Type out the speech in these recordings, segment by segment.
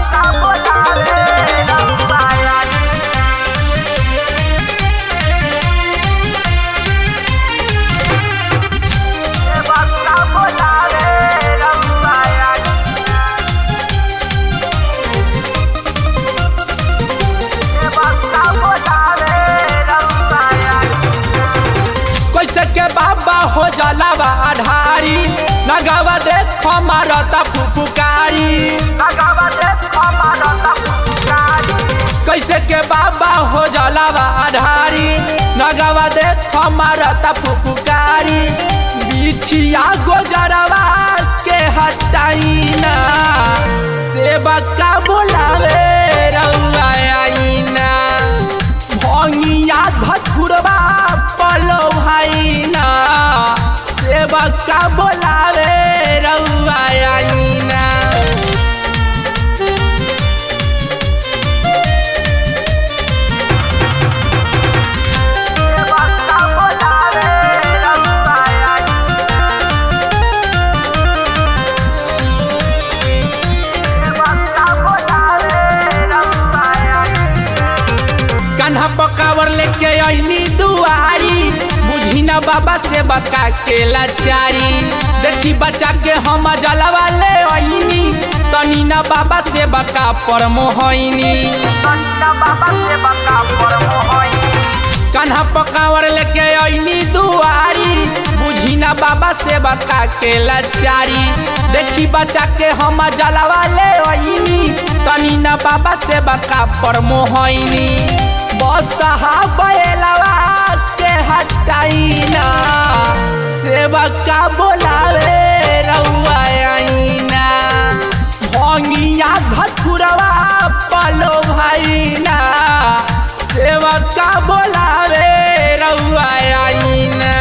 कैसे के बाबा हो जलावा आधारी लगावा देख हमारा ता फुफुकारी कैसे के बाबा हो जलावा आधारी लगावा देख हमारा ता फुफुकारी बिछिया गोजरवा के हटाइना सेवा का बोलावे रउआ आईना भंगिया धथुरवा पलो भाईना सेवा का बोलावे रउआ आईना कान्हा पकावर लेके अइनी दुआरी बुझी ना बाबा से बका के लाचारी देखी बच्चा के हम जलवा ले अइनी तनी ना बाबा से बका पर मोहइनी कान्हा पकावर लेके अइनी दुआरी बुझी ना बाबा से बका के लाचारी देखी बच्चा के हम जलवा ले अइनी तनी ना बाबा से बका पर मोहइनी बसहा बैलवा के हटाइना सेवा का बोलावे रउआ आईना भंगिया धथुरवा पलो भाईना सेवा का बोलावे रउआ आईना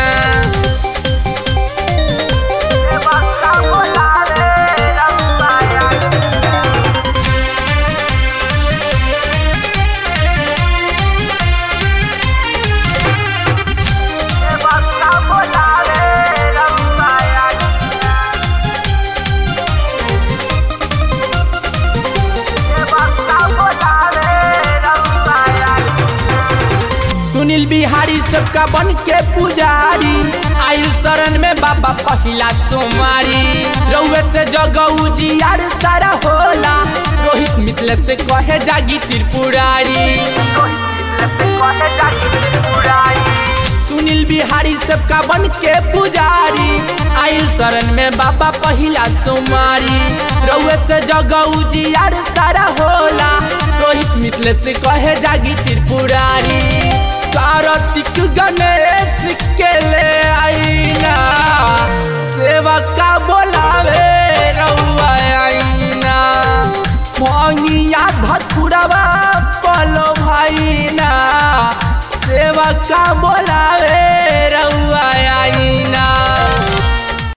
सुनील बिहारी सबका बन के पुजारी आइल शरण में बाबा पहिला सोमारी रउए से जगऊ जियार सारा होला रोहित मिथले से कहे जागी त्रिपुरारी सुनील बिहारी सबका बन के पुजारी आइल शरण में बाबा पहिला सोमारी रउए से जगऊ जियार सारा होला रोहित मिथले से कहे जागी त्रिपुरारी कार्तिक गणेश के ले आईना सेवा का बोलावे रउआ आईना भंगिया धथुरवा पलो भाईना सेवा का बोलावे रउआ आईना